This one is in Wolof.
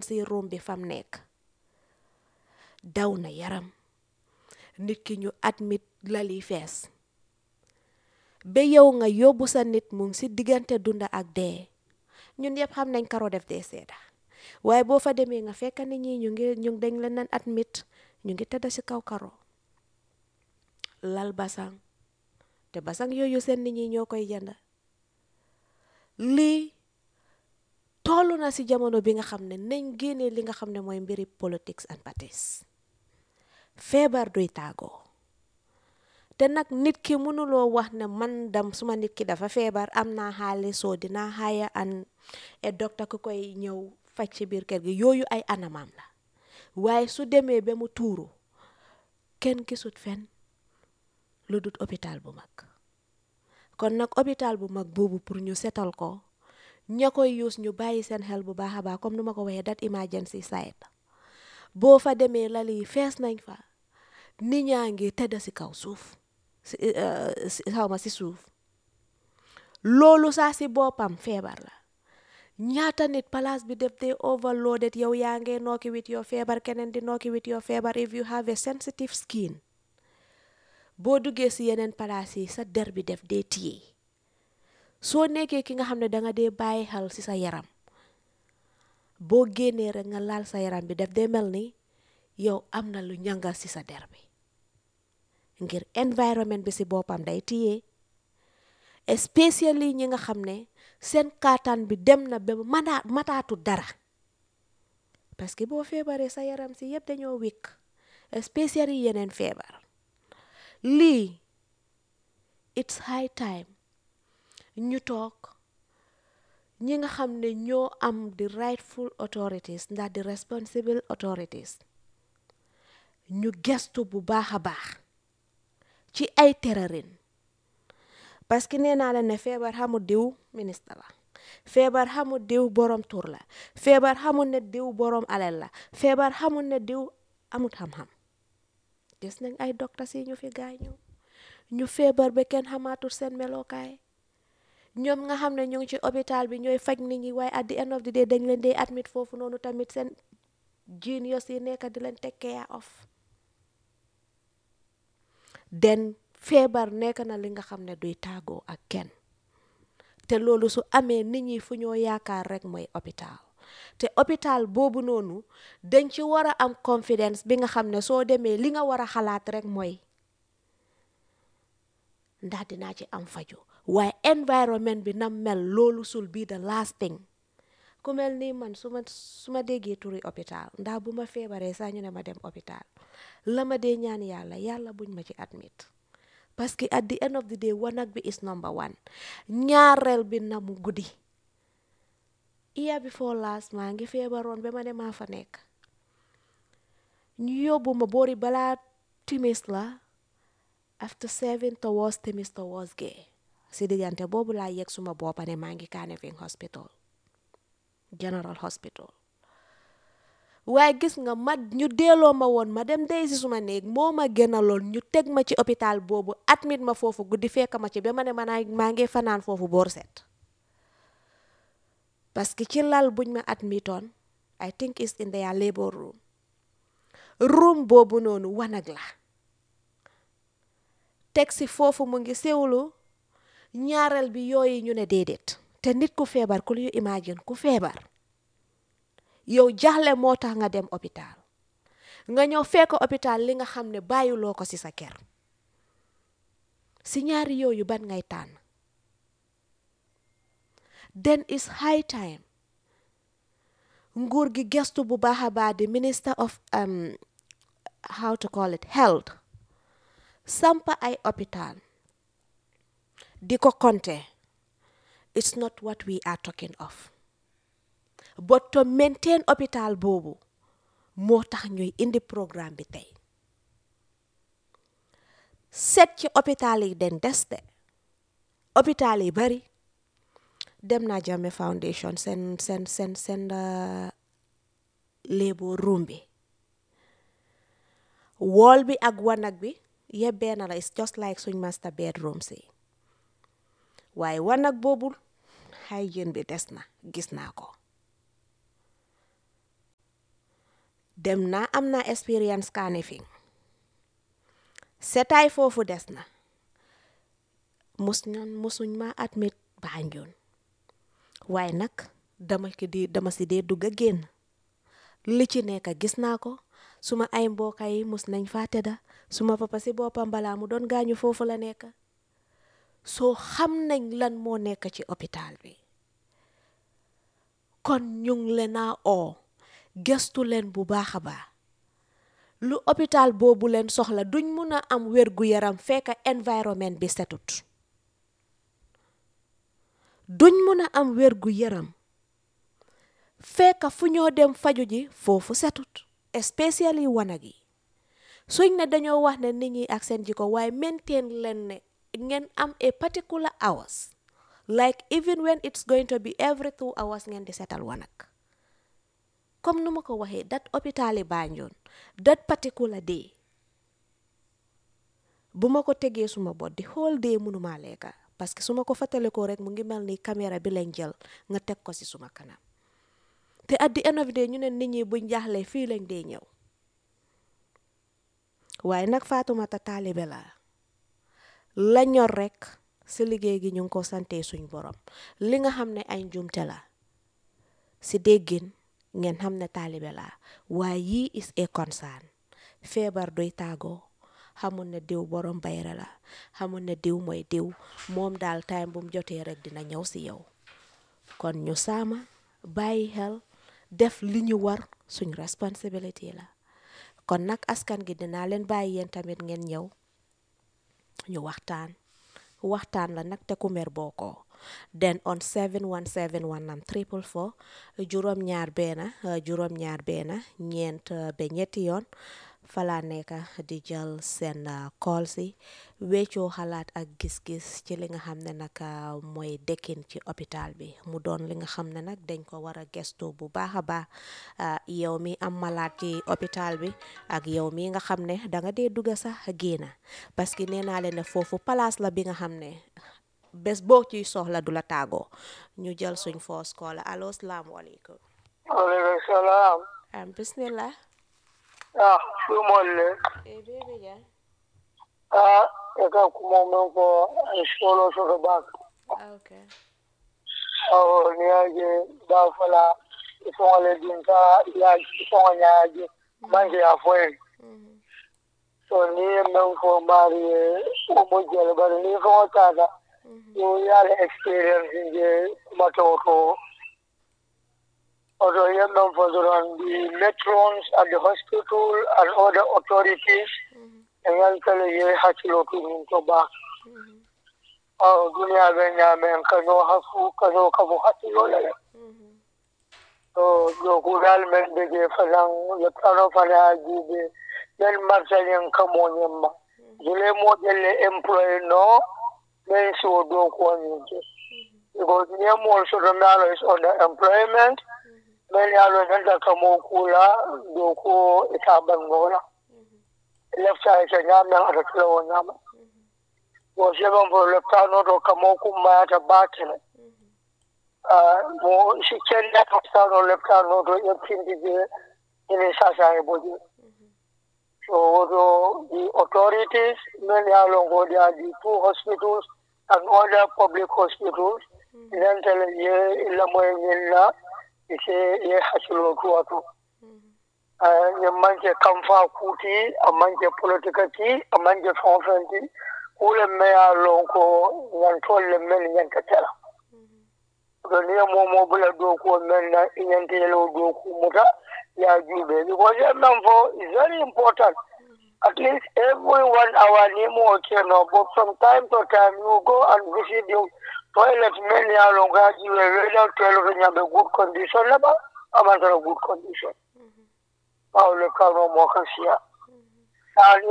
si room bi fam nekk daw na yaram nit ki ñu admit lali fees ba yow nga yóbbu sa nit mu ngi si diggante dunda ak dee ñun yëpp xam nañ karo def dee seeda waaye boo fa demee nga fekk nit ñi ñu ngi ñu dañ leen nan admit ñu ngi tëdd si kaw karo lal basang te basang yooyu seen nit ñi ñoo koy jënd lii toll na si jamono bi nga xam ne nañ génnee li nga xam ne mooy mbiri politics and parties feebar duy tàggoo te nag nit ki mënuloo wax ne man dam suma nit ki dafa feebar am naa xaalis soo dinaa xaaya an e docteur ku koy ñëw faj ci biir kër gi yooyu ay anamam la waaye su demee ba mu tuuru kenn gisut fen lu dut hôpital bu mag kon nag hôpital bu mag boobu pour ñu setal ko ña koy yuus ñu bàyyi seen xel bu baax a baax comme nu ma ko waxee dat emergency site boo fa demee lali fees nañ fa nit ñaa ngi tëdd si kaw suuf si xaw ma si suuf loolu saa si boppam feebar la ñaata nit place bi def dee overloaded yow yaa ngee nooki wit yoo feebar keneen di nooki wit yoo feebar if you have a sensitive skin boo duggee si yeneen palaas yi sa der bi def dee téye soo nekkee ki nga xam ne danga dee bàyyi xel si sa yaram boo génnee rek nga laal sa yaram bi def dee mel ni yow am na lu ñangal si sa der bi ngir environment bi si boppam day téye especially ñi nga xam ne seen kaataan bi dem na ba mata mataatu dara parce que boo feebaree sa yaram si yëpp dañoo wékk especially yeneen feebar lii it's high time ñu toog ñi nga xam ne ñoo am the rightful authorities ndax the responsible authorities ñu gestu bu baax a baax ci ay terarin parce que nee naa la ne feebar xamul diw ministre la feebar xamul diw borom tur la feebar xamul ne diw borom alal la feebar xamul ne diw amut xam-xam gis nañ ay docteur si ñu fi gaañu ñu feebar ba kenn xamaatul seen melokaay ñoom nga xam ne ñu ngi ci hôpital bi ñooy faj nit ñi waaye at the end of the day dañ leen dee admit foofu noonu tamit seen genius yi nekk di leen take care of den feebar nekk na li nga xam ne duy tàggoo ak kenn te loolu su amee nit ñi fu ñoo yaakaar rek mooy hôpital te hôpital boobu noonu dañ ci war a am confidence bi nga xam ne soo demee li nga war a xalaat rek mooy ndax dinaa ci am faju waaye environment bi na mel loolu sul bii the last thing ku mel nii man su ma su ma déggee turi hôpital ndax bu ma feebaree saa ñu ne ma dem hôpital la ma dee ñaan yàlla yàlla buñ ma ci admit parce que at the end of the day wanag bi is number one ñaareel bi na mu guddi year before last maa ngi feebaroon ba ma ne maa fa nekk ñu yóbbu ma boori balaa timis la after seven towards timis towards gee si diggante boobu laa yegg suma boppa ne maa ngi Kanifing hospital general hospital waaye gis nga ma ñu delloo ma woon ma dem dey si suma néeg moo ma gënaloon ñu teg ma ci hôpital boobu admit ma foofu guddi fekk ma ci ba ma ne ma maa ngi fanaan foofu boor set parce que ci lal buñ ma admitoon I think is in their labor room room boobu noonu wanag la teg si foofu mu ngi sewlu ñaareel bi yooyu ñu ne déedéet te nit ku feebar ku ñu imagine ku feebar yow jaxle moo tax nga dem hôpital nga ñëw fekk hôpital li nga xam ne bàyyiloo ko ci sa kër si ñaari yooyu ban ngay tànn then is high time nguur gi gestu bu baax a baax di minister of um, how to call it health sampa ay hôpital di ko compter it's not what we are talking of but to maintain hôpital boobu moo tax ñuy indi programme bi tey seet ci hôpital yi den des de hôpital yi bari dem naa Jammeh Foundation seen seen seen seen labor room bi wall bi ak wanag bi yëpp benn la it's just like suñ master bedroom si waaye wanag boobu hygiene bi des na gis naa ko dem naa am naa expérience Kanifing setaay foofu des na mus ñan musuñ ma admit Banjul waaye nag dama ki di dama si dee dugg a génn li ci nekk gis naa ko suma ay mbokk yi mus nañ faa tëdda suma papa si boppam balaa mu doon gaañu foofu la nekk soo xam nañ lan moo nekk ci hôpital bi kon ñu ngi leen a oo gestu leen bu baax a baax lu hôpital boobu leen soxla duñ mun a am wér gu yaram fekk environnement bi setut duñ mun a am wér gu yaram fekk fu ñoo dem faju ji foofu setut especially wanag yi suñ ne dañoo wax ne nit ñi ak seen jikko waaye maintain leen ne ngeen am a particular hours like even when it's going to be every two hours ngeen di setal wanag comme nu ma ko waxee dat hôpital yi Banjul that particular day bu ma ko tegee suma bot di whole day mënuma lekka parce que su ma ko fàttalikoo rek mu ngi mel ni caméra bi lañ jël nga teg ko ci suma kanam te at the end of the day ñu ne nit ñi buñ jaaxlee fii lañ dee ñëw waaye nag Fatoumata taalibe la la ñor rek si liggéey gi ñu ngi ko sante suñ borom li nga xam ne ay njuumte la si déggin ngeen xam ne taalibe la waaye yii is a concern feebar doy tàggoo xamul ne diw borom bayra la xamul ne diw mooy diw moom daal time bu mu jotee rek dina ñëw si yow kon ñu saama bàyyi xel def li ñu war suñ responsibility la kon nag askan gi dinaa leen bàyyi yéen tamit ngeen ñëw ñu waxtaan waxtaan la nag te ku mer boo ko den on 71719 triple four juróom ñaar beena juróom ñaar beena ñeent ba ñetti yoon falaa nekk di jël seen call si weccoo xalaat ak gis-gis ci li nga xam ne nag mooy dekkin ci hôpital bi mu doon li nga xam ne nag dañ ko war a gestu bu baax a baax yow mi am malaat ci hôpital bi ak yow mi nga xam ne da nga dee dugga sax génna parce que nee naa leen ne foofu place la bi nga xam ne bés boo ciy soxla du la tàggoo ñu jël suñ foos call allo salaamaaleykum waaleykum salaam. am bismillah ah ɗumolle e bebe ja ah e ka kumo men ko ay solo soto bak okay awo ni yaje da fala ifongole din ka ya ifonga nyaje manje ya foye Mhm. so ni ye men fo mari o mo jele bari ni fonga tata yo yale experience je kumato to Although ye men fo doron the matrons at the hospital and other authorities and yan kala ye hakilo to min to bak Mhm. aw duniya bɛ ɲaamɛ kano hafu kano kafu hakilo lɛ Mhm. to joku dal men bege fanan le kano fana jibe men marsalin kamo nyemma jule mo jelle employee no men si o do ko nyinje because nyemo so do nalo is on the employment men yalo nanta kamo kula do ko ita bangola lefta ita nyamen ata tulawo nyama wo seben fo leptano to kamo kummayata batene mo si kenda leptano leptano to ƴettinde je ene sasa e boje so woto the authorities men yalon ko they are the two hospitals and other public hospitals nentele ye lamoye ñinna ise ye hakkilo tuwa to ñe manque kamfa kuti a manque politique ti a manque fon fen ti kule meya lon ko ñantolle men ñanta tela to ni momo bula doku men na ñanta yelo doku muta ya jube because ye men fo is very important at least every one hour ni mo keno but from time to time you go and visit the toilet men ya lon ga jiwe whether toilet ñambe good condition laba amantara good condition Paulo Kano Mokasia.